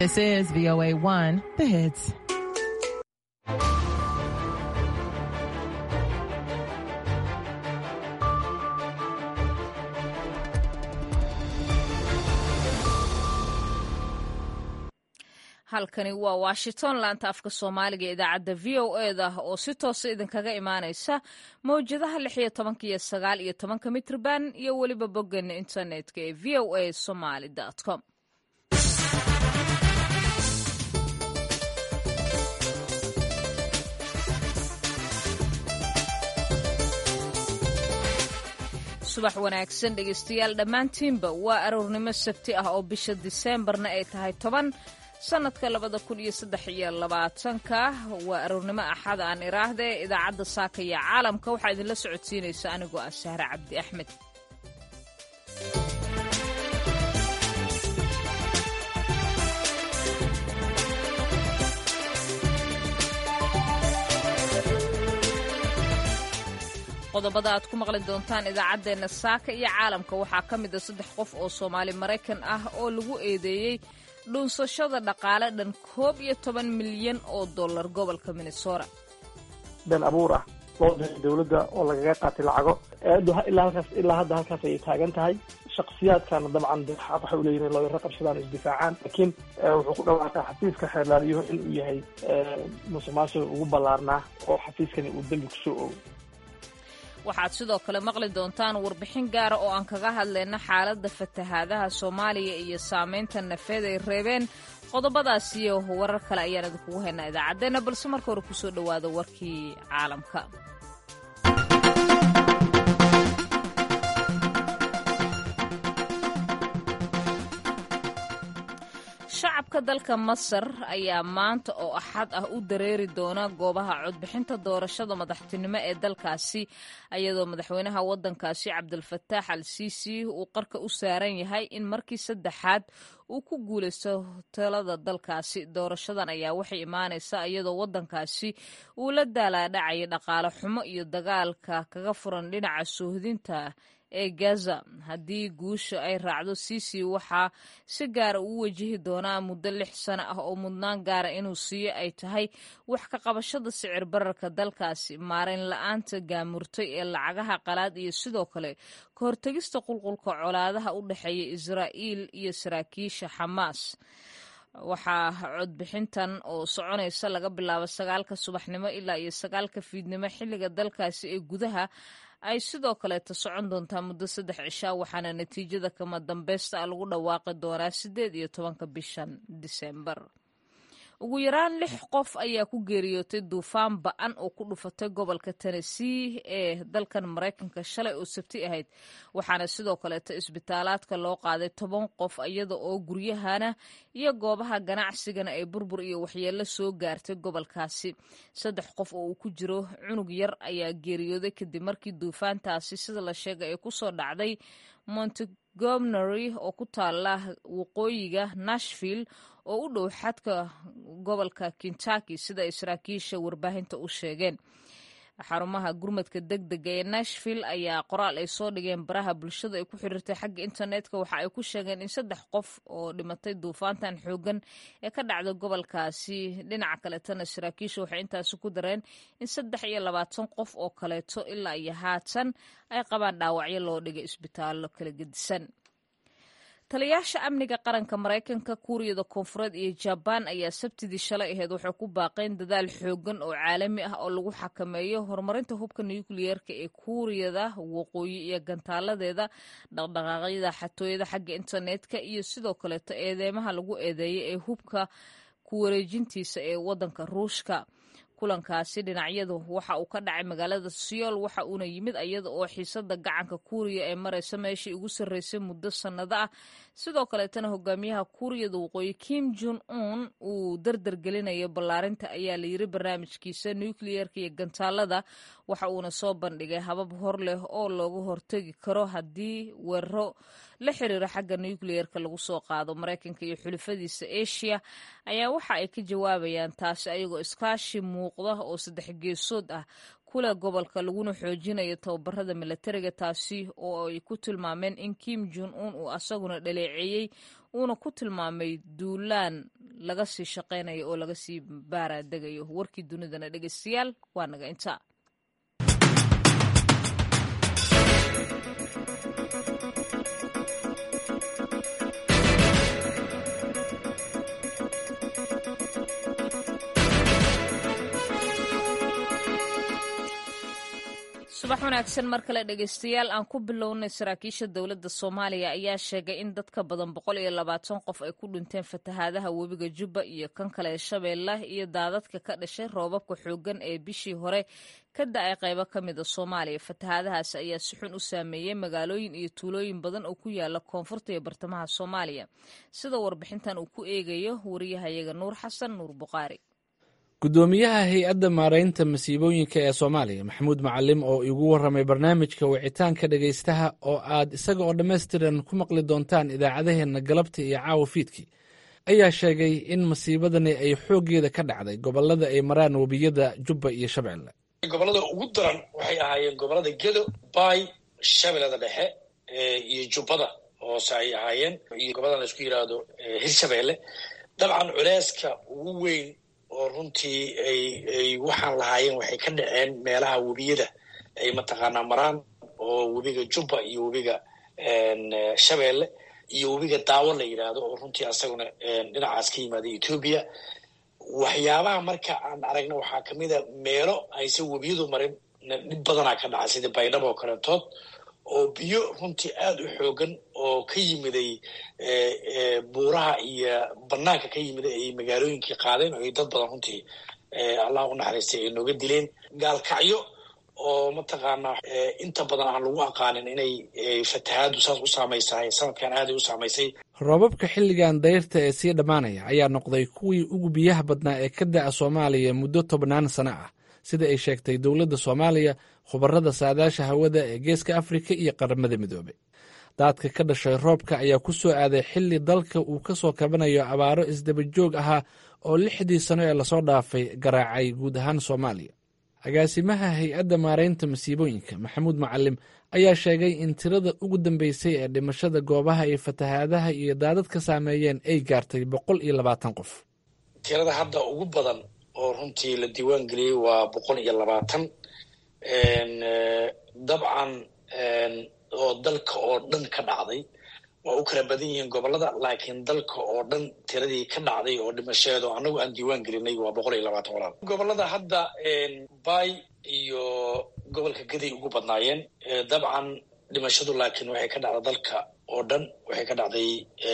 This is VOA 1, the hits. halkani waa washington laanta afka soomaaliga ee idaacadda v o eda oo si toosa idinkaga imaanaysa mawjadaha lix iyo tobanka iyo sagaal iyo tobanka mitrban iyo weliba boggeena internetka ee v o a somaly com subax wanaagsan dhegeystayaal dhammaantiinba waa aroornimo sabti ah oo bisha diseembarna ay tahay toban sanadka labada kun iyo saddex iyo labaatanka waa aroornimo axada aan iraahde idaacadda saaka iyo caalamka waxaa idinla socodsiinaysa anigoo ah sahre cabdi axmed qodobada aad ku maqli doontaan idaacaddeenna saaka iyo caalamka waxaa ka mid a saddex qof oo soomaali maraykan ah oo lagu eedeeyey dhuunsashada dhaqaale dhan koob iyo toban milyan oo dollar gobolka minnesota been abuur ah loo diray dowladda oo lagaga qaatay lacago eedu ilaa halkaas ilaa hadda halkaas ayay taagan tahay shaksiyaadkana dabcan de xaq waxay uleeyihin in looyaro qabsadaan o isdifaacaan laakiin wuxuu ku dhawaaqay xafiiska xeerlaaliyahu inuu yahay musuq maasuq ugu ballaarnaa oo xafiiskani uu dembi kusoo ogo waxaad sidoo kale maqli doontaan warbixin gaara oo aan kaga hadlayna xaaladda fatahaadaha soomaaliya iyo saamaynta nafeed ay reebeen qodobadaas iyo warar kale ayaan idinkugu haynaa idaacaddeenna balse marka hore kusoo dhowaada warkii caalamka shacabka dalka masar ayaa maanta oo axad ah u dareeri doona goobaha codbixinta doorashada madaxtinimo ee dalkaasi ayadoo madaxweynaha waddankaasi cabdilfataax al siisi uu qarka u saaran yahay in markii saddexaad uu ku guulaysto talada dalkaasi doorashadan ayaa waxay imaanaysaa iyadoo waddankaasi uu la daalaadhacaya dhaqaale xumo iyo dagaalka kaga furan dhinaca soohdinta ee gaza haddii guusha ay raacdo sisi waxaa si gaara uu wajihi doonaa muddo lix sano ah oo mudnaan gaara inuu siiyo ay tahay wax ka qabashada sicir bararka dalkaasi maarayn la-aanta gaamurtay ee lacagaha qalaad iyo sidoo kale ka hortegista qulqulka colaadaha u dhexeeya israa'iil iyo saraakiisha xamaas waxaa codbixintan oo soconaysa laga bilaabo sagaalka subaxnimo ilaa iyo sagaalka fiidnimo xilliga dalkaasi ee gudaha ay sidoo kaleeta socon doontaa muddo saddex cishaa waxaana natiijada kama dambeysta a lagu dhawaaqi doonaa siddeed iyo tobanka bishan diseembar ugu yaraan lix qof ayaa ku geeriyootay duufaan ba-an oo ku dhufatay gobolka tennessee ee dalkan maraykanka shalay oo sabti ahayd waxaana sidoo kaleeta isbitaalaadka loo qaaday toban qof iyada oo guryahana iyo goobaha ganacsigana ay burbur iyo waxyeello soo gaartay gobolkaasi saddex qof oo uu ku jiro cunug yar ayaa geeriyooday kadib markii duufaantaasi sida la sheegay ay kusoo dhacday montgomery oo ku taala waqooyiga nashville oo u dhow xadka gobolka kentucky sida ay saraakiisha warbaahinta u sheegeen xarumaha gurmadka deg dega ee nashville ayaa qoraal ay soo dhigeen baraha bulshada ay ku xiriirtay xagga internetka waxa ay ku sheegeen in saddex qof oo dhimatay duufaantan xoogan ee ka dhacda gobolkaasi dhinaca kaleetana saraakiisha waxay intaasi ku dareen in saddex iyo labaatan qof oo kaleeto ilaa iyo haatan ay qabaan dhaawacyo loo dhigay isbitaallo kala gedisan taliyaasha amniga qaranka maraykanka kuuriyada koonfureed iyo jabaan ayaa sabtidii shalay aheyd waxay ku baaqeen dadaal xoogan oo caalami ah oo lagu xakameeyo horumarinta hubka nukliyeerka ee kuuriyada waqooyi iyo gantaaladeeda dhaqdhaqaaqyada xatooyada xagga internetka iyo sidoo kaleeto eedeymaha lagu eedeeyay ee hubka ku wareejintiisa ee waddanka ruushka kulankaasi dhinacyadu waxa uu ka dhacay magaalada seoul waxa uuna yimid iyada oo xiisada gacanka kuuriya ee maraysa meeshii ugu sarreysay muddo sannado ah sidoo kaleetana hogaamiyaha kuuriyada waqooyi kim jon un uu dardar gelinayo ballaarinta ayaa layiri barnaamijkiisa nukliyeerka iyo gantaalada waxa uuna soo bandhigay habab hor leh oo looga hortegi karo haddii weeraro la xiriira xagga nukliyeerka lagu soo qaado maraykanka iyo xulafadiisa asia ayaa waxa ay ka jawaabayaan taasi ayagoo iskaashi muuqda oo saddex geesood ah kuleh gobolka laguna xoojinayo tababarada milatariga taasi oo ay ku tilmaameen in kim jon un uu asaguna dhaleeceeyey uuna ku tilmaamay duulaan laga sii shaqaynayo oo laga sii baaraadegayo warkii dunidana dhegeystayaal waa naga intaa subax wanaagsan mar kale dhegeystayaal aan ku bilownay saraakiisha dowladda soomaaliya ayaa sheegay in dad ka badan boqol iyo labaatan qof ay ku dhinteen fatahaadaha webiga jubba iyo kan kale ee shabeelle iyo daadadka ka dhashay roobabka xooggan ee bishii hore ka da-ay qaybo ka mida soomaaliya fatahaadahaas ayaa si xun u saameeyey magaalooyin iyo tuulooyin badan oo ku yaala koonfurta iyo bartamaha soomaaliya sida warbixintan uu ku eegayo wariyahayaga nuur xasan nuur buqaari guddoomiyaha hay-adda maaraynta masiibooyinka ee soomaaliya maxamuud macalim oo igu warramay barnaamijka wicitaanka dhegaystaha oo aad isaga oo dhammaystiran ku maqli doontaan idaacadaheenna galabta iyo caawa fiidkii ayaa sheegay in masiibadani ay xooggeeda ka dhacday gobollada ay maraan webiyada jubba iyo shabeelle gobollada ugu daran waxay ahaayeen gobollada gedo baay shabeellada dhexe iyo jubbada hoose ay ahaayeen iyo gobollada la isku yidhaahdo hirshabeelle dabcan culeyska ugu weyn oo runtii ay ay waxaan lahaayeen waxay ka dhaceen meelaha webiyada ay mataqaanaa maraan oo webiga jubba iyo webiga shabeelle iyo webiga daawo la yidhaahdo oo runtii asaguna dhinacaas ka yimaada etoobiya waxyaabaha marka aan aragna waxaa kamid a meelo aysan webiyadu marin dhib badanaa ka dhaca sida baydhabo oo kaletood oo biyo runtii aada u xoogan oo ka yimiday buuraha iyo banaanka ka yimiday ay magaalooyinkii qaadeen oo ay dad badan runtii allah u naxariistay ay nooga dileen gaalkacyo oo mataqaanaa inta badan aan lagu aqaanin inay fatahaadu saas u saamaysahay sanadkan aaday u saamaysay roobabka xilligan dayrta ee sii dhammaanaya ayaa noqday kuwii ugu biyaha badnaa ee ka da'a soomaaliya muddo tobnaan sano ah sida ay sheegtay dowladda soomaaliya khubarada saadaasha hawada ee geeska afrika iyo qaramada midoobey daadka ka dhashay roobka ayaa ku soo aaday xilli dalka uu ka soo kabanayo abaaro isdaba joog ahaa oo lixdii sano ee lasoo dhaafay garaacay guud ahaan soomaaliya agaasimaha hay-adda maaraynta masiibooyinka maxamuud macalim ayaa sheegay in tirada ugu dambeysay ee dhimashada goobaha ay fatahaadaha iyo daadad ka saameeyeen ay gaartay boqol iyo labaatan qof tirada hadda ugu badan oo runtii la diiwaan geliyey waa boqol iyo labaatan dabcan oo dalka oo dhan ka dhacday waa u kala badan yihiin gobolada laakiin dalka oo dhan tiradii ka dhacday oo dhimasheedo annagu aan diiwaan gelinay waa boqol iyo labaatan walaal gobolada hadda bay iyo gobolka gaday ugu badnaayeen dabcan dhimashadu laakiin waxay ka dhacday dalka oo dhan waxay ka dhacday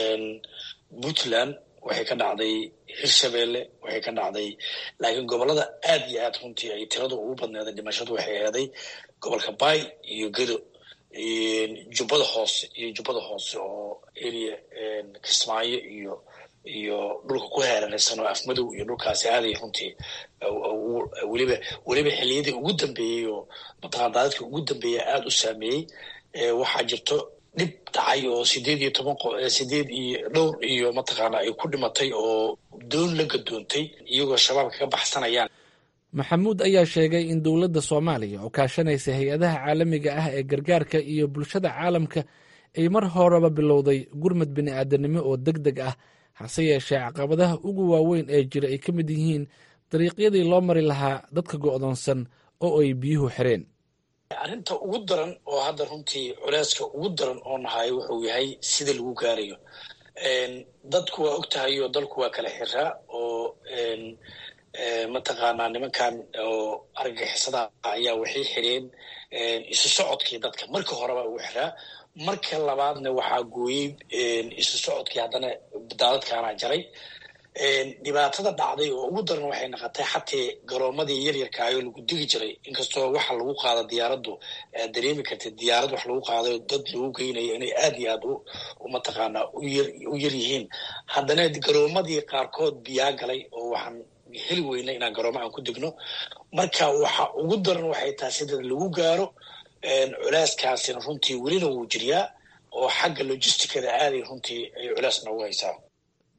puntland waxay ka dhacday hirshabeelle waxay ka dhacday laakiin gobolada aad iyo aad runtii ay tiradu ugu badneeday dhimashadu waxay eeday gobolka bay iyo gedo jubbada hoose iyo jubbada hoose oo area kismaayo iyo iyo dhulka ku heeranaysan oo afmadow iyo dhulkaasi aaday runtii weliba weliba xiliyadii ugu dambeeyey oo mataqana daadadkii ugu dambeeyey aada u saameeyey waxaa jirto dhib dhacay oo sideed iyo toban sideed iyo dhowr iyo mataqaana ay ku dhimatay oo doon la gadoontay iyagoo shabaabka ka baxsanayaan maxamuud ayaa sheegay in dowladda soomaaliya oo kaashanaysa hay-adaha caalamiga ah ee gargaarka iyo bulshada caalamka ay mar horeba bilowday gurmad bini'aadanimo oo deg deg ah hase yeeshee caqabadaha ugu waaweyn ee jira ay ka mid yihiin dariiqyadii loo mari lahaa dadka go'doonsan oo ay biyuhu xireen arrinta ugu daran oo hadda runtii culeyska ugu daran oo nahay wuxuu yahay sida lagu gaarayo dadku waa og tahay oo dalku waa kala xiraa oo mataqaanaa nimankan oo argagixisada ayaa waxay xireen isu socodkii dadka marka horeba ugu xiraa marka labaadna waxaa gooyey isu socodkii haddana daadadkaana jaray dhibaatada dhacday oo ugu daran waxay noqotay xatee garoomadii yaryarkaayoo lagu digi jiray inkastoo waxa lagu qaado diyaaraddu aad dareemi kartid diyaarad wax lagu qaadayo dad lagu geynayo inay aad iyo aad u mataqaanaa u yar yihiin haddana garoomadii qaarkood biyaa galay oo waxaan heli weyna inaan garooma aan ku degno marka waxa ugu daran waxay tahay sida lagu gaaro culeyskaasina runtii welina wuu jiryaa oo xagga logisticada aaday runtii ay culeys noogu haysaa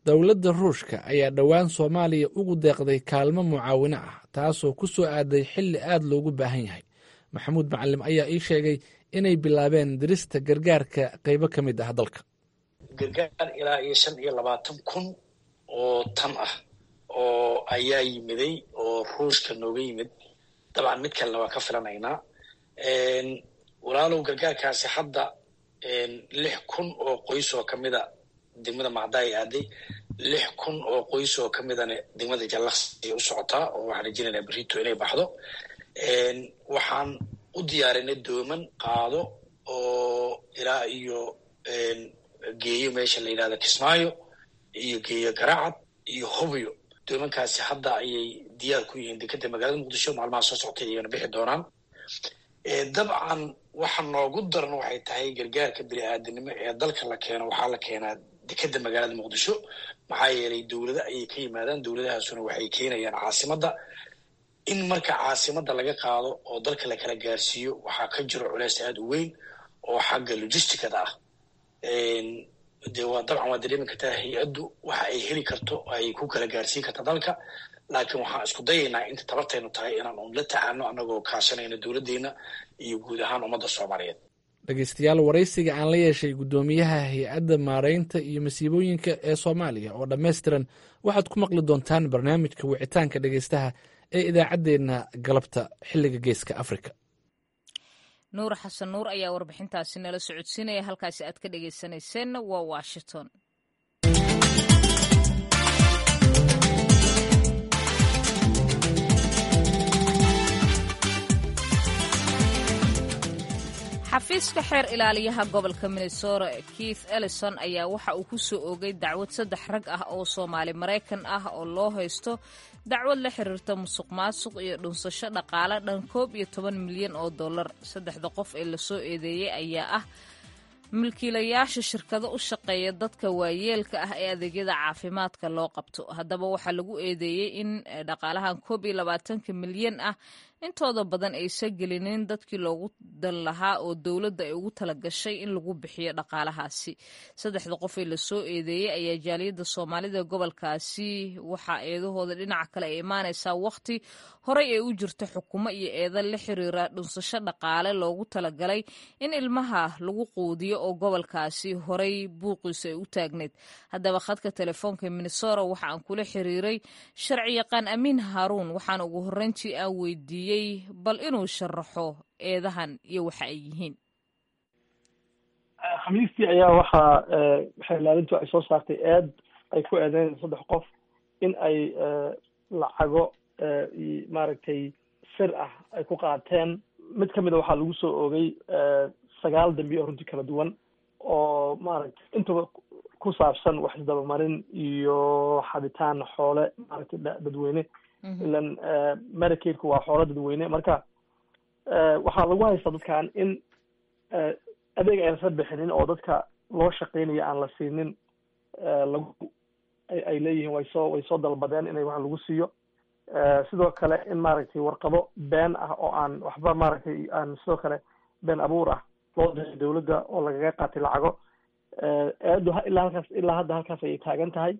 dowladda ruushka ayaa dhowaan soomaaliya ugu deeqday kaalmo mucaawino ah taasoo ku soo aaday xilli aad loogu baahan yahay maxamuud macalim ayaa ii sheegay inay bilaabeen dirista gargaarka qaybo ka mid ah dalka gargaar ilaa iyo shan iyo labaatan kun oo tan ah oo ayaa yimiday oo ruushka nooga yimid dabcan mid kalena waa ka filanaynaa walaalow gargaarkaasi hadda lix kun oo qoys oo kamida degmada macdaay aaday lix kun oo qoys oo kamidana degmada jallaqsi u socotaa oo waxaan rajinaynaa berito inay baxdo waxaan u diyaarinay dooman qaado oo ilaa iyo geeyo meesha la yidhahda kismaayo iyo geeyo garaacad iyo hobyo doomankaasi hadda ayay diyaar ku yihiin dekeda magaalada muqdisho maalmaha soo soctay ayayna bixi doonaan dabcan waxa noogu daran waxay tahay gargaarka bini aadanimo ee dalka la keeno waxaa la keenaa dekeda magaalada muqdisho maxaa yeelay dowlado ayay ka yimaadaan dowladahaasuna waxay keenayaan caasimadda in marka caasimadda laga qaado oo dalka la kala gaarsiiyo waxaa ka jiro culeys aada u weyn oo xagga logisticada ah de waa dabcan waa dareemi kartaa hay-addu waxa ay heli karto ay ku kala gaarsiin karta dalka laakiin waxaan isku dayaynaa inta tabartaynu tahay inaan un la tacaano annagoo kaashanayno dowladdeena iyo guud ahaan ummadda soomaaliyeed dhegeystayaal waraysiga aan la yeeshay guddoomiyaha hay-adda maareynta iyo masiibooyinka ee soomaaliya oo dhammaystiran waxaad ku maqli doontaan barnaamijka wicitaanka dhegeystaha ee idaacaddeenna galabta xilliga geeska afrika nuur xasan nuur ayaa warbixintaasi nala socodsiinaya halkaasi aad ka dhegeysanayseena waa washington xafiiska xeer ilaaliyaha gobolka minnesota keith ellison ayaa waxa uu ku soo oogay dacwad saddex rag ah oo soomaali maraykan ah oo loo haysto dacwad la xiriirta musuq maasuq iyo dhunsasho dhaqaale dhan koob iyo toban milyan oo dollar saddexda qof ee lasoo eedeeyey ayaa ah milkiilayaasha shirkado u shaqeeya dadka waayeelka ah ee adeegyada caafimaadka loo qabto haddaba waxaa lagu eedeeyey in dhaqaalahan koob iyo labaatanka milyan ah intooda badan aysan gelinin dadkii loogu dan lahaa oo dowladda ay ugu talagashay in lagu bixiyo dhaqaalahaasi saddexda qof ee lasoo eedeeyey ayaa jaaliyadda soomaalida gobolkaasi waxaa eedahooda dhinaca kale ay imaanaysaa wakhti horey ay u jirto xukumo iyo eeda la xiriira dhunsasho dhaqaale loogu talagalay in ilmaha lagu quudiyo oo gobolkaasi horey buuqiisa ay u taagneyd haddaba khadka telefoonka minnesota waxa aan kula xiriiray sharci yaqaan amiin haaruun waxaana ugu horreyntii aan weydiiyey bal inuu sharaxo eedahan iyo waxa ay yihiin khamiistii ayaa waxaa xeelaalintu ay soo saartay eed ay ku eedeyn saddex qof in ay lacago maaragtay sir ah ay ku qaateen mid kamid a waxaa lagu soo oogay sagaal dambi oo runtii kala duwan oo maaragtay intaba ku saabsan wax isdabamarin iyo xabitaan xoole maaragtay dadweyne ilan medicaidku waa xoolo dadweyne marka waxaa lagu haystaa dadkan in adeeg aynasa bixinin oo dadka loo shaqeynaya aan la siinin lagu ay leeyihiin way soo way soo dalbadeen inay wax lagu siiyo sidoo kale in maaragtay warqado been ah oo aan waxba maaragtay aan sidoo kale been abuur ah loo diray dowladda oo lagaga qaatay lacago eedu ilaa halkaas ilaa hadda halkaas ayay taagan tahay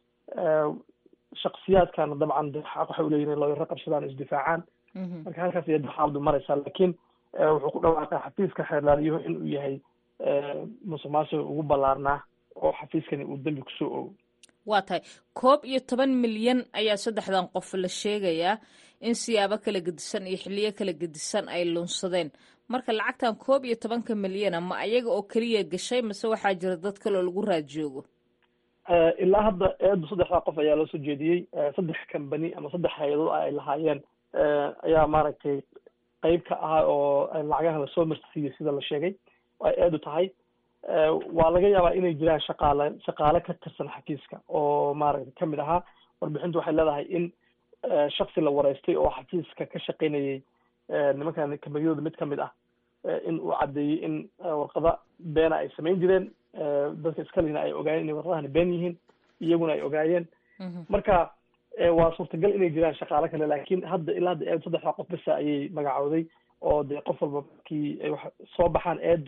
shaksiyaadkana dabcan de xaq waxay uleeyihin in looyaro qabsadaan isdifaacaan marka halkaas ayay xaaladu maraysaa laakiin wuxuu ku dhawaaqay xafiiska xeerlaaliyuhu inuu yahay musuq maasuqa ugu ballaarnaa oo xafiiskani uu dembi kusoo ogo waa tahay koob iyo toban milyan ayaa saddexdan qof la sheegayaa in siyaabo kala gedisan iyo xiliyo kala gedisan ay lunsadeen marka lacagtan koob iyo tobanka milyana ma ayaga oo keliya gashay mase waxaa jira dad kale oo lagu raad joogo ilaa hadda eedu saddexdaa qof ayaa loo soo jeediyey saddex company ama saddex hay-adood ay lahaayeen ayaa maaragtay qeyb ka ahaa oo lacagaha lasoo marsiiyey sida la sheegay ay eedu tahay waa laga yaabaa inay jiraan shaqaale shaqaale ka tirsan xafiiska oo maaragtay kamid ahaa warbixintu waxay leedahay in shaksi la wareystay oo xafiiska ka shaqaynayay nimankan kambaniyadooda mid kamid ah in uu caddeeyey in warqada beena ay samayn jireen dadka iskalina ay ogaayeen inay warqadahani been yihiin iyaguna ay ogaayeen marka waa suurtagal inay jiraan shaqaale kale laakiin hadda ilaa hadda eedu saddexdaa qof basa ayay magacowday oo dee qof walba markii ay wax soo baxaan eedu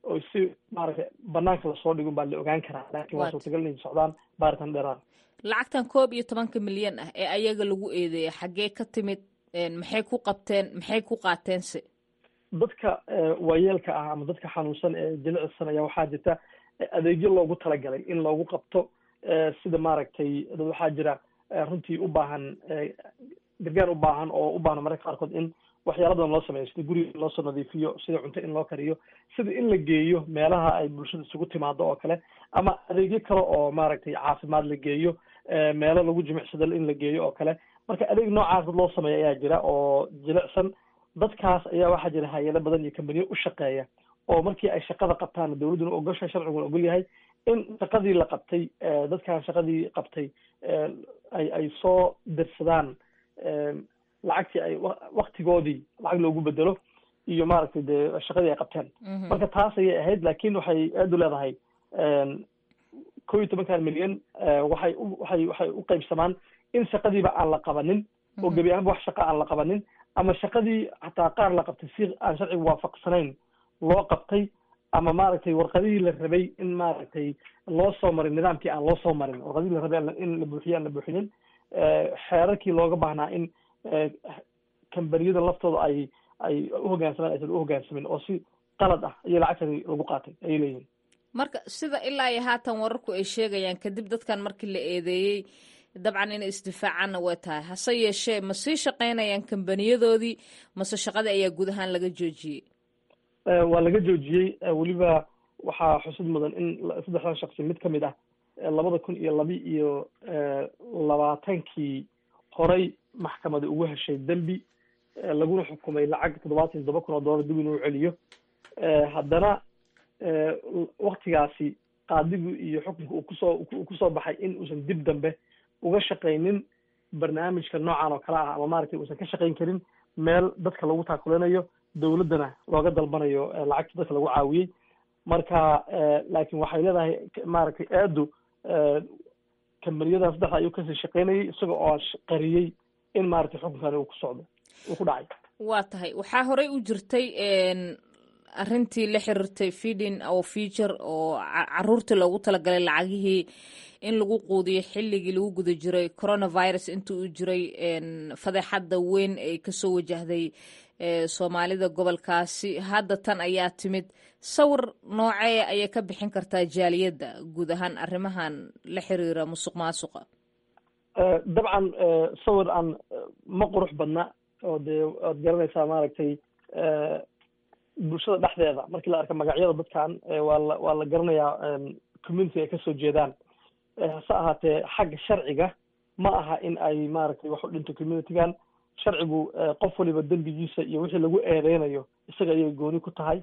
oo si maaragtay banaanka lasoo dhigun baa la ogaan karaa laakiin waa Waat. suurtagal inay socdaan baaritaan dheeraad lacagtan koob iyo tobanka milyan ah ee ayaga lagu eedeeyay xaggee ka timid een, maxay ku qabteen maxay ku qaateense dadka eh, waayeelka ah ama dadka xanuunsan ee jilicsan ayaa waxaa jirta eh, adeegyo loogu talagalay in loogu qabto eh, sida maaragtay dad waxaa jira eh, runtii u baahan eh, gargaar u baahan oo u baahan mararka qaarkood in waxyaala badan loo sameeyo sida guriga in loosoo nadiifiyo sida cunto in loo kariyo sida in la geeyo meelaha ay bulshada isugu timaado oo kale ama adeegyo kale oo maaragtay caafimaad la geeyo eh, meelo lagu jimicsado in la geeyo oo kale marka adeeg noocaas dad loo sameeyo ayaa jira oo jilicsan dadkaas ayaa waxaa jira hay-ado badan iyo kambaniyo u shaqeeya oo markii ay shaqada qabtaan dowladduna ogosha sharciguna ogol yahay in shaqadii la qabtay eh, dadkan shaqadii qabtay eh, ay ay soo dirsadaan eh, lacagtii ay wa- waktigoodii lacag loogu bedelo iyo maaragtay dee shaqadii ay qabteen Mhm. marka taas ayay ahayd laakiin waxay aad u leedahay kow iyo tobankan milyan eh, waxay u waxay waxay u qaybsamaan in shaqadiiba aan la qabanin oo gebi ahaanba wax shaqa aan la qabanin ama shaqadii hataa qaar la qabtay si aan sharciga waafaqsanayn loo qabtay ama maaragtay warqadihii la rabay in maaragtay loo soo marin nidaamkii aan loo soo marin warqadihii la rabay aan la- in la buuxiyo aan la buuxinin Eh, xeerarkii looga baahnaa in eh, kambaniyada laftooda ay ay u hoggaansamaan aysan u hoggaansamin oo si qalad ah iyo lacagtani lagu qaatay ayay leeyihin marka sida ilaa iyo haatan wararku ay sheegayaan kadib dadkan markii la eedeeyey dabcan inay isdifaacaanna way tahay hase yeeshee ma sii shaqaynayaan kambaniyadoodii mase shaqadii ayaa guud ahaan laga joojiyey Eh, waa laga joojiyey eh, weliba waxaa xusid mudan in la- saddexdan shaksi mid ka mid ah eh, labada kun iyo labi iyo eh, labaatankii horey maxkamada ugu heshay dembi eh, laguna xukumay lacag toddobaatan iyo toddoba kun oo dollar dib inuu celiyo Eh, haddana eh, waktigaasi qaadigu iyo xukunka uu kusoo uu kusoo baxay in uusan dib dambe uga shaqaynin barnaamijka noocan oo kale ah ama maaragtay uusan ka shaqayn karin meel dadka lagu taakulinayo dowladdana looga dalbanayo eh, lacagta dadka lagu caawiyey marka eh, laakiin waxay leedahay k- maaragtay aadu eh, kambaniyada saddexda ayuu kasii shaqaynayay isaga oo sh- qariyey in maaragtay xukunkani uu ku socdo uu ku dhacay waa tahay waxaa horey u jirtay een, arrintii la xiriirtay feeding or future oo ca- caruurtii loogu talagalay lacagihii in lagu quudiyo xilligii lagu guda jiray coronavirus intii uu jiray een, fadeexadda weyn ay kasoo wajahday ee, soomaalida gobolkaasi hadda tan ayaa timid sawir noocee ayay ka bixin kartaa jaaliyadda guud ahaan arrimahan la xiriira musuq maasuqa Eh, dabcan eh, sawir aan eh, ma qurux badna oo dee waad garanaysaa maaragtay eh, bulshada dhexdeeda markii la arka magacyada dadkan eh, waa la waa la garanayaa em, community ay kasoo jeedaan Eh, hase ahaatee xagga sharciga ma aha in ay maaragtay wax u dhinto communitygan sharcigu eh, qof waliba dembigiisa iyo wixii lagu eedeynayo isaga ayay gooni ku tahay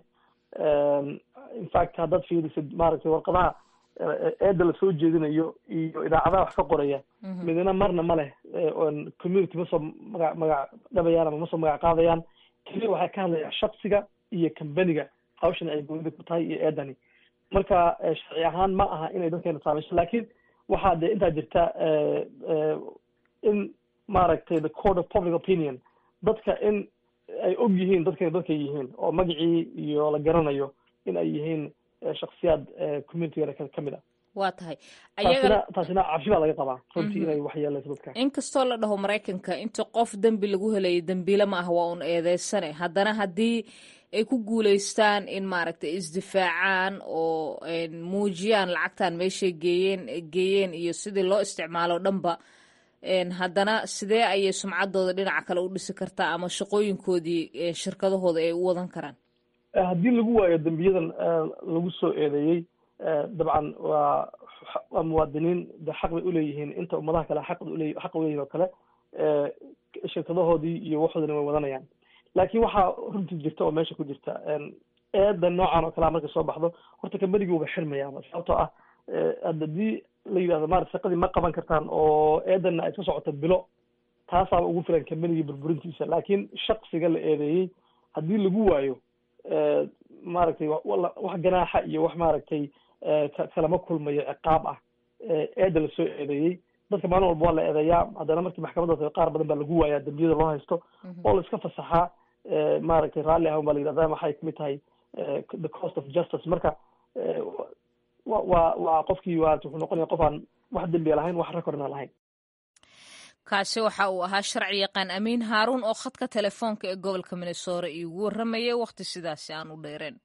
Em, in fact haddaad fiirisid maaragtay warqadaha eh, eedda lasoo jeedinayo iyo idaacadaha wax ka qoraya midna marna ma leh eh, oon community ma soo magac magac dhabayaan ama ma soo magac qaadayaan keliya waxay ka hadlayaan shaksiga iyo kambaniga hawshan ay goonida ku tahay iyo eedani marka eh, sharci ahaan ma aha inay dadkeena saamayso laakiin waxaa dee intaa jirta eh, eh, in maaragtay the court of public opinion dadka in ay og yihiin dadkana dadkay yihiin oo magacii iyo la garanayo in ay yihiin eh, shaksiyaad eh, communitygana ka ka mid ah waa tahay taasina ayaga taasina cabsi baa laga qabaa runtii inay waxyeelayso dadka inkastoo la dhaho maraykanka inta qof dembi lagu helayo dembiile ma ah waa un eedeysane haddana haddii ay ku guuleystaan in maaragtay isdifaacaan oo een, muujiyaan lacagtan meeshay geeyeen geeyeen iyo sidii loo isticmaalo dhanba een, haddana sidee ayay sumcaddooda dhinaca kale u dhisi kartaa ama shaqooyinkoodii een, shirkadahooda ay u wadan karaan Eh, haddii lagu waayo dembiyadan eh, lagu soo eedeeyey eh, dabcan waa waa muwaadiniin de xaq bay uleeyihiin inta ummadaha kale xaq ule xaq uleeyihin oo kale eh, shirkadahoodii iyo waxoodina way wadanayaan laakiin waxaa runtii jirta oo meesha ku jirta en, eeda noocan oo kalea markay soo baxdo horta kambanigii uba xirmayaaba sababtoo ah eh, haddii la yidhahdo maarata shaqadii ma qaban kartaan oo eedanna ay ka socoto bilo taasaaba ugu filan kambanigii burburintiisa laakiin shaksiga la eedeeyey haddii lagu waayo eh, maaragtay wa- wala- wax ganaaxa iyo wax maaragtay eh, ka- kalama kulmayo ciqaab ah eh, eeda lasoo eedeeyey dadka maalin walba waa la eedeeyaa haddana markii maxkamadda tago qaar badan baa lagu waayaa dembiyada loo haysto oo la iska fasaxaa eh, maaragtay raalli ahun baa la yidhahdaa waxay kamid tahay the cost of justice marka wa waa waa qofkii waa wuxuu noqonaya qof aan wax dembiya lahayn wax recordna lahayn kaasi waxa uu ahaa sharci yaqaan amiin haaruun oo khadka telefoonka ee gobolka minnesora iigu warramayay wakhti sidaasi aan u dheereen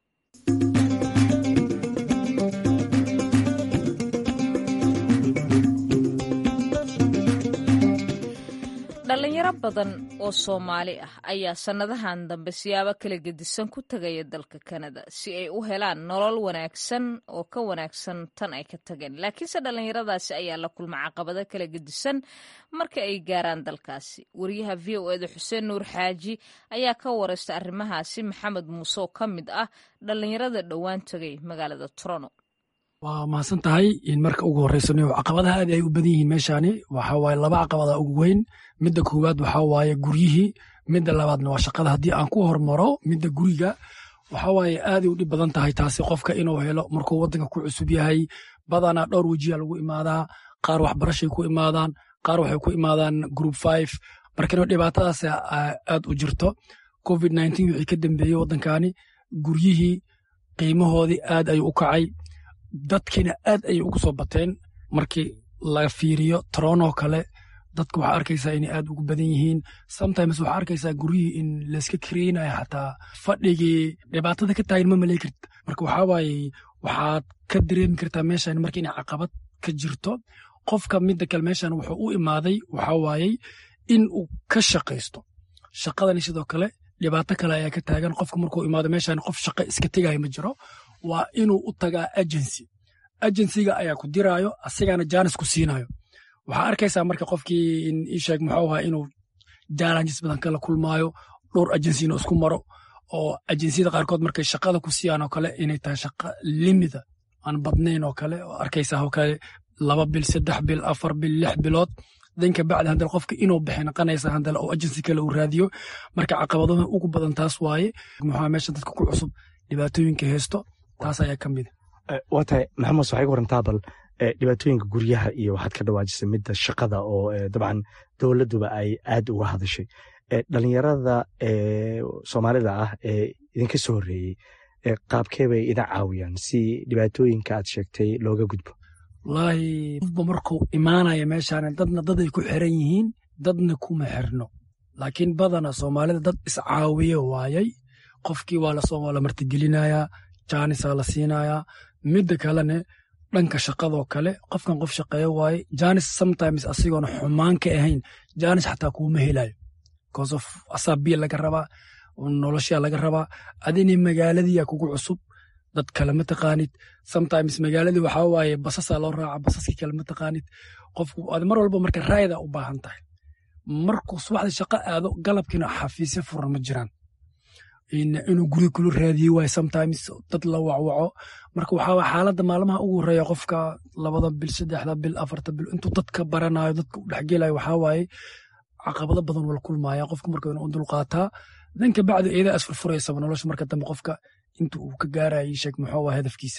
dhalinyaro badan oo soomaali ah ayaa sannadahan dambe siyaabo kala gedisan ku tegaya dalka kanada si ay u helaan nolol wanaagsan oo ka wanaagsan tan ay ka tageen laakiinse dhallinyaradaasi ayaa la kulma caqabado kala gedisan marka ay gaaraan dalkaasi wariyaha v o eda xuseen nuur xaaji ayaa ka wareysta arrimahaasi maxamed muuse oo ka mid ah dhallinyarada dhowaan tegay magaalada toronto waa mahadsan tahay in marka ugu horreysano caqabadaha aad ay u badan yihiin meeshaani waxa waaye laba caqabada ugu weyn midda koowaad waxa waaye guryihii midda labaadna waa shaqada haddii aan ku hormaro midda guriga waxa waaye aaday u dhib badan tahay taasi qofka inuu helo markuu waddanka ku cusub yahay badanaa dhowr wejiya lagu imaadaa qaar waxbarashay ku imaadaan qaar waxay ku imaadaan group five markana dhibaatadaas aad u jirto covid nineteen wixii ka dambeeyey waddankani guryihii qiimahoodii aad ayuu u kacay dadkiina aad ayay ugu soo bateen markii laga fiiriyo toronoo kale dadka waxaa arkaysaa inay aad ugu badan yihiin sometimes waxaa arkaysaa guryihii in layska kareynayo xataa fadhigii dhibaatada ka taagan ma malay karta marka waxaa waaye waxaad ka dareemi kartaa meeshan marka inay caqabad ka jirto qofka midda kale meeshan wuxuu u imaaday waxaa waayey in uu ka shaqaysto shaqadani sidoo kale dhibaato kale ayaa ka taagan qofka markuu imaado meeshan qof shaqo iska tegayo ma jiro waa inuu u tagaa agency agencyga ayaa ku diraayo asigana jaanis ku siinayo waxaa arkaysaa marka qofkii isheeg muxuu ahaa inuu challenges badan kala kulmaayo dhowr agencina isku maro oo agenciyada qaarkood markay shaqada ku siiyaan oo kale inay tahay shaqa limida aan badnayn oo kale oo arkaysaa oo kale laba bil saddex bil afar bil lix bilood danka bacdi handal qofka inuu bixi naqanaysa handal oo agency kale uu raadiyo marka caqabadaha ugu badan taas waaye muxuu meesha dadka ku cusub dhibaatooyinka haysto taas ayaa ka mid waa tahay maxamed waxay ka warantaa bal dhibaatooyinka guryaha iyo waxaad ka dhawaajisay midda shaqada oo dabcan dowladduba ay aad uga hadashay dhalinyarada soomaalida ah ee idinka soo horreeyey qaabkee bay idin caawiyaan si dhibaatooyinka aad sheegtay looga gudbo wallaahi qofba markuu imaanaya meeshaan dadna daday ku xiran yihiin dadna kuma xirno laakiin badana soomaalida dad iscaawiye waayay qofkii waa lasoo waa la martigelinayaa jaanisaa la siinayaa midda kalene dhanka shaqadoo kale qofkan qof shaqeeyo waaye janis sometimes asigoona xumaan ka ahayn janis xataa kuuma helayo because of asaa biya laga rabaa noloshaa laga rabaa adina magaaladiya kugu cusub dad kale ma taqaanid sometimes magaaladii waxaa waaye basasaa loo raaca basaskii kale ma taqaanid qofku ad mar walba marka raayada u baahan tahay markuu subaxda shaqo aado galabkiina xafiisyo furan ma jiraan inuu guri kula raadiye waay sometimes dad la wacwaco marka waxaa waye xaaladda maalmaha ugu horeeya qofka labada bil saddexda bil afarta bil intuu dadka baranayo dadka u dhexgelayo waxaa waaye caqabado badan wala kulmaya qofka marka inuu dulqaataa danka bacdi eedaa isfurfuraysaba nolosha marka dambe qofka inta uu ka gaaraya sheeg muxuu waa hadafkiisa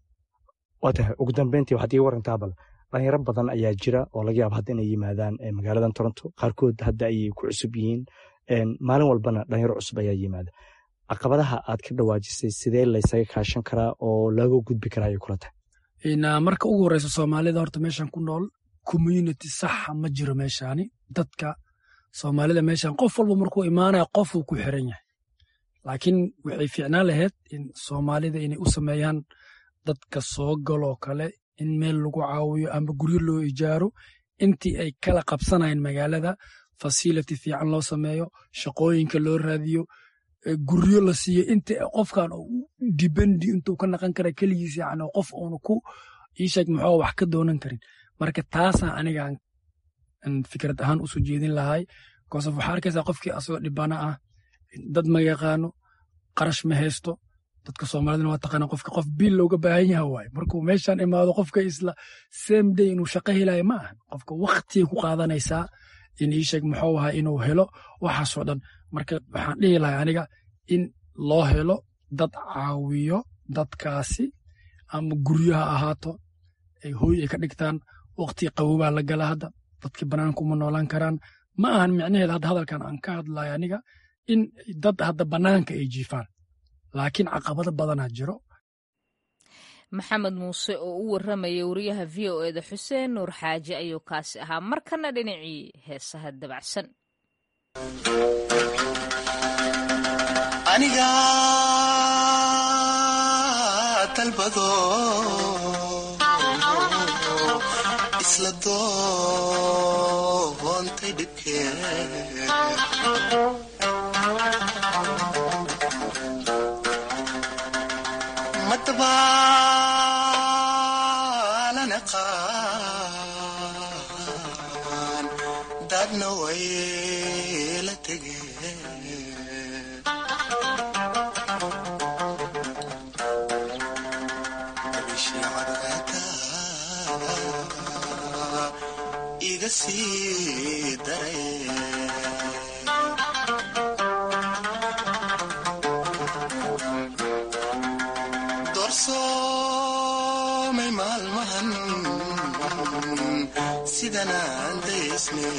waa tahay ugu dambeyntii waxaad ii warantaa bal dhalinyaro badan ayaa jira oo laga yaaba hadda inay yimaadaan magaaladan toronto qaarkood hadda ayay ku cusub yihiin maalin walbana dhalinyaro cusub ayaa yimaada caqabadaha aad ka dhawaajisay sidee laysaga kaashan karaa oo laga gudbi karaa ayay kula tahay marka ugu horeysa soomaalida horta meeshan ku nool community saxa ma jiro meeshaani dadka soomaalida meeshan qof walba markuu imaanaya qofuu ku xiran yahay laakiin waxay fiicnaan lahayd in soomaalida inay u sameeyaan dadka soo galoo kale in meel lagu caawiyo ama guryo loo ijaaro intii ay kala qabsanayeen magaalada fasility fiican loo sameeyo shaqooyinka loo raadiyo guryo la siiyo inta qofkan dibendi intuu ka naqan kara keligiis yani qof uuna ku iisheeg muxuu wax ka doonan karin marka taasaan anigaan fikrad ahaan usoo jeedin lahay kosof waxaa arkaysaa qofkii asagoo dhibana ah dad ma yaqaano qarash ma haysto dadka soomaalidana waa taqaana qofka qof bil looga baahan yaha waaye markuu meeshan imaado qofka isla same day inuu shaqo helayo ma aha qofka waktigay ku qaadanaysaa in iisheeg muxuu ahaa inuu helo waxaasoo dhan marka waxaan dhihi lahay aniga in loo helo dad caawiyo dadkaasi ama guryaha ahaato ay hooy ay ka dhigtaan wakti qabowbaa la gala hadda dadki banaanka uma noolaan karaan ma ahan micnaheeda hadda hadalkan aan ka hadlayo aniga in dad hadda banaanka ay jiifaan laakiin caqabado badanaa jiro maxamed muuse oo u warramaya wariyaha v o eda xuseen nuur xaaji ayuu kaasi ahaa markana dhinacii heesaha dabacsan aniga dalbado isla doontay dhibkee madabaalana qaan dadna way la tegeen iga sii daray doorsoomay maalmahan sidanaan daysne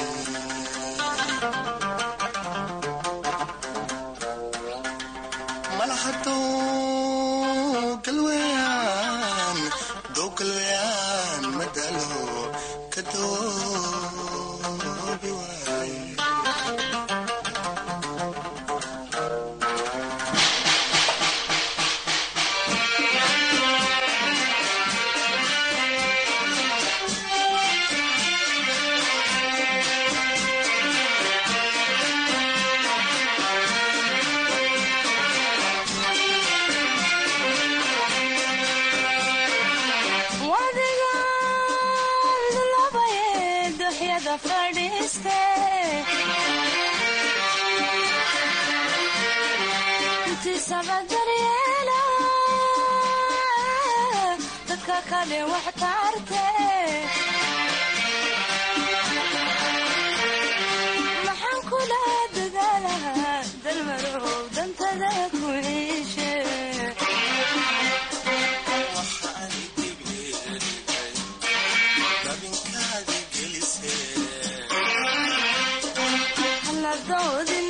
malahadow galweyaan dow galweyaan madalo ka doobi waay maxaan kula dadaalahaa dalmarow dantada ku ciishe hala doodin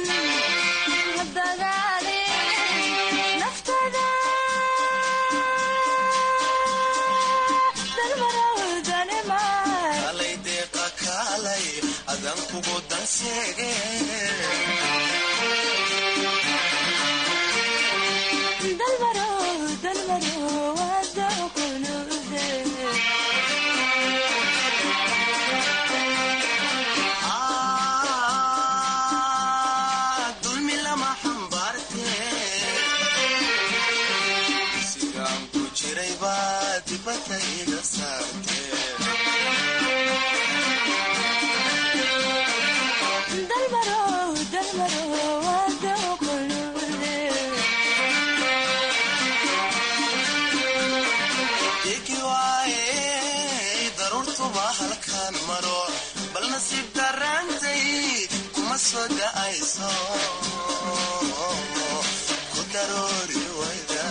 hadagaalin naftada dalmarow danima alay deeqa kaalay adan kugu danseege dalmarow dalmarow wada kunuude dulmi lama xambaarte sigaan ku jiray baa dibadda iga saarte dalmarow dalmarow wada kunuude degi waaye daruurtuba halkaan maro bal nasiib darraantay kuma soo da'ayso ku daroori wayda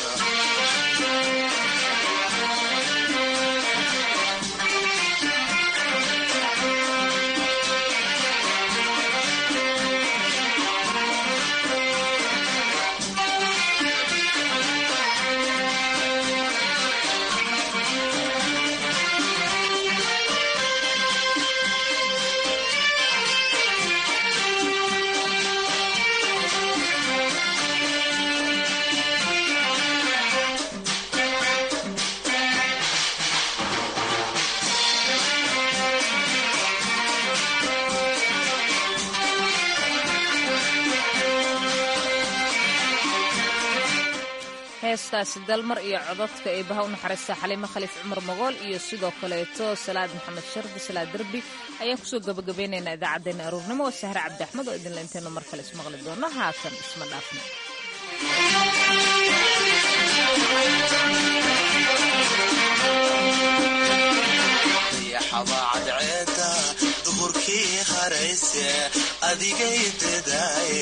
heestaasi dalmar iyo codadka ee baha u naxariista xaliimo khaliif cumar magool iyo sidoo kaleeto salaad maxamed shardi salaad derbi ayaan kusoo gabagabeynaynaa idaacaddeenna aruurnimo oo sahre cabdi axmed oo idinla intaynu mar kale ismaqli doono haatan isma dhaafno dayaxaba cadceeda duhurkii harayse adigay dadaaye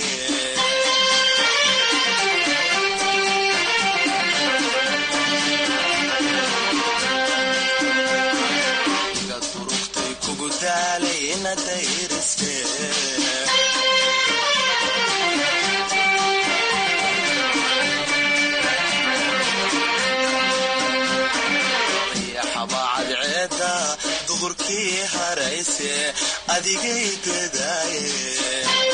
iga durugtay kugu daalay ina dayrise dadkii harayse adigay dadaaye